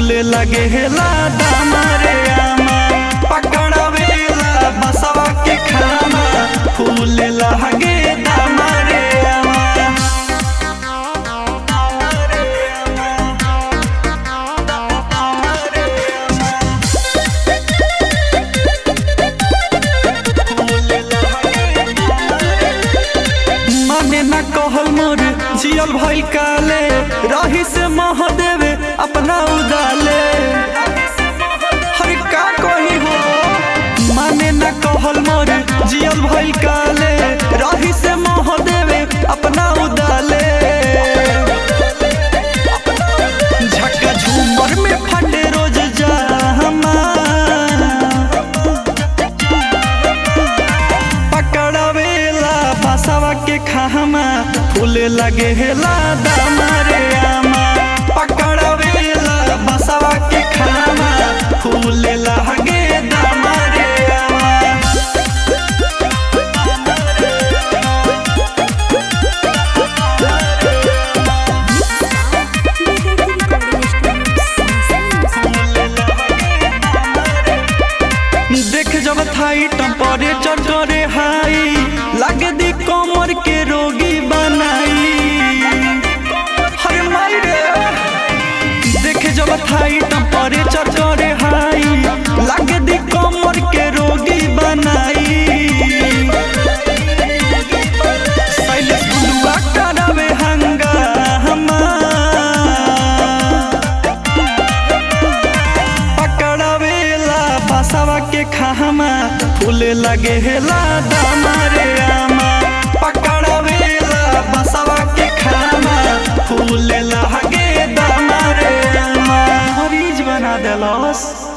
फूले लगे हेला दामा रे आमा पकड़ावेला बसवा के खामा फूले लगे दामा रे आमा माने ना कहल मोर जियल भइल काले रही से मह देवे अपना उदाले हर का कही हो माने ना कहल मोर जियल भइल काले रही से मह देवे अपना उदाले झक्का झूमर में फटे रोज जामा पकड़ावेला बसवा के खामा फूले लगे हेला दामा रे आमा पकड़ावेला बसवा के खामा फूले लगे दामा रे आमा देख जब थाई टेम्परेचर करे हाई लागे दी कमर के रोगी बनाई हरे माई रे देख जब थाई टेम्परेचर करे हाई लागे दी कमर के रोगी बनाई शैलेश बुलुआ करावे हंगामा पकड़ावेला बसवा के खामा फूले लगे हेला दामा रे आमा पकड़ावेला बसवा के खामा फूले लगे दामा रे आमा मरीज बना देलस